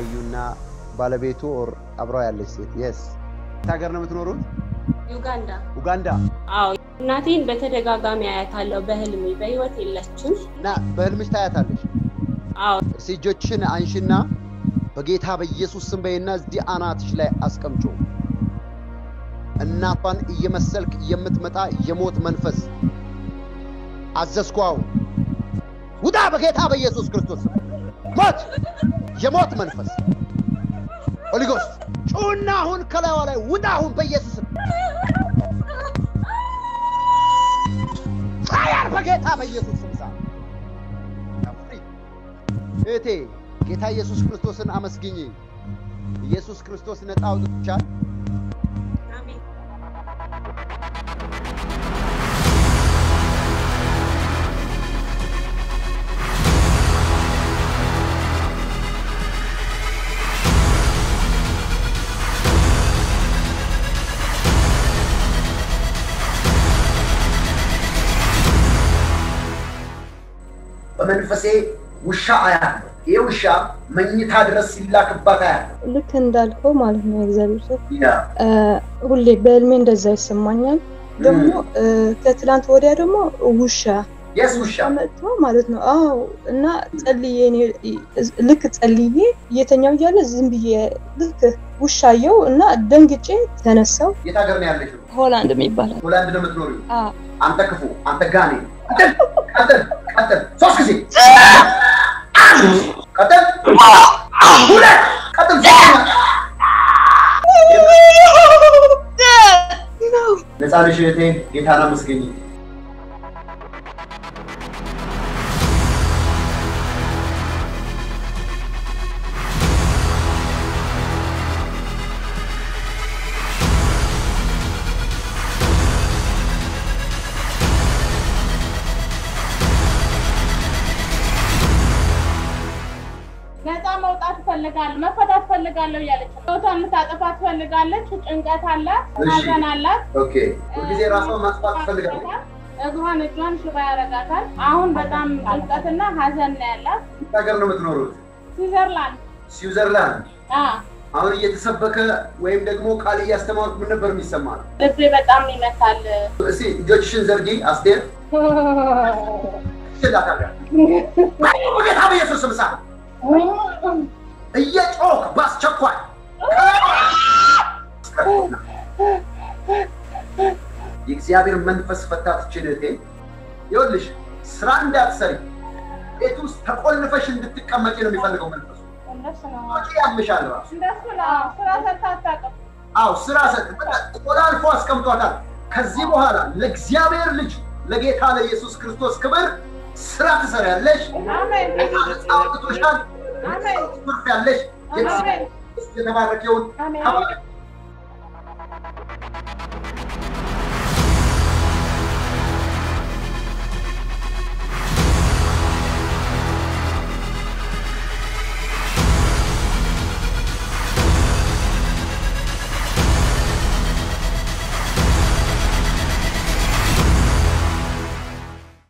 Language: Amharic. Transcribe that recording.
አዩና ባለቤቱ ኦር አብረው ያለች ሴት የስ ሀገር ነው የምትኖሩት? ዩጋንዳ። ኡጋንዳ አዎ እናቴን በተደጋጋሚ አያታለሁ በህልሜ። በህይወት የለችም። እና በህልምሽ ታያታለሽ። አዎ እስቲ እጆችሽን አንሽና በጌታ በኢየሱስ ስም በይና እዚህ አናትሽ ላይ አስቀምጮ እናቷን እየመሰልክ የምትመጣ የሞት መንፈስ አዘዝኳው ውጣ በጌታ በኢየሱስ ክርስቶስ ስም። ሞት የሞት መንፈስ ሆሊጎስት ጩና አሁን ከላይዋ ላይ ውጣ አሁን በኢየሱስ ስም ፋያር በጌታ በኢየሱስ ስም ሳ እህቴ ጌታ ኢየሱስ ክርስቶስን አመስግኝ። ኢየሱስ ክርስቶስ ነፃ አውጥቶሻል። አሜን። በመንፈሴ ውሻ አያለሁ። ይህ ውሻ መኝታ ድረስ ሲላክባት አያለሁ። ልክ እንዳልከው ማለት ነው የእግዚአብሔር ሰው ያ እ፣ ሁሌ በህልሜ እንደዛ ይሰማኛል። ደግሞ እ፣ ከትላንት ወዲያ ደግሞ ውሻ የስ ውሻ መጥቶ ማለት ነው። አዎ እና ጸልዬ እኔ ልክ ጸልዬ እየተኛው እያለ ዝም ብዬ ልክ ውሻየው እና ደንግጬ ተነሳው። የት ሀገር ነው ያለሽው? ሆላንድ የሚባላል ሆላንድ ነው የምትኖሪው? አዎ። አንተ ክፉ፣ አንተ ጋኔ፣ ቀጥል፣ ቀጥል፣ ቀጥል። ሶስት ጊዜ ቀጥል፣ ሁለት ቀጥል፣ ሶስተኛ ነፃ ነሽ እህቴ። ጌታን አመስግኝ። ነፃ መውጣት ትፈልጋለሁ፣ መፈታት ትፈልጋለሁ እያለች ነው። ህይወቷን ልታጠፋ ትፈልጋለች። ጭንቀት አላት፣ እሺ። ሀዘን አላት። ኦኬ። ሁልጊዜ ራሷን ማጥፋት ትፈልጋለች። እግሯን እጇን ሽባ ያረጋታል። አሁን በጣም ጭንቀትና ሀዘን ነው ያላት። የት ሀገር ነው የምትኖሩት? ስዊዘርላንድ ስዊዘርላንድ። አ አሁን እየተሰበከ ወይም ደግሞ ቃል እያስተማሩት ምን ነበር የሚሰማ? ልቤ በጣም ይመታል። እስቲ እጆችሽን ዘርጊ አስቴር። ይላታል በጌታ በኢየሱስ ስም ሳ እየጮክ በአስቸኳይ የእግዚአብሔር መንፈስ ፈታትችን እህቴ፣ ይኸውልሽ ስራ እንዳትሰሪ ቤት ውስጥ ተቆልፈሽ እንድትቀመጪ ነው የሚፈልገው መንፈሱ። እንደሱ ነው ወጪ ያምሻል ራሱ። እንደሱ ነው። ስራ ሰርታ አታውቅም። አዎ ስራ ሰጥ በቃ ቆላልፎ አስቀምጧታል። ከዚህ በኋላ ለእግዚአብሔር ልጅ ለጌታ ለኢየሱስ ክርስቶስ ክብር ስራ ትሰሪያለሽ። አሜን ነፃ አውጥቶሻል። አሜን ትርፍ ያለሽ አሜን የተባረከውን አሜን ተባረክ።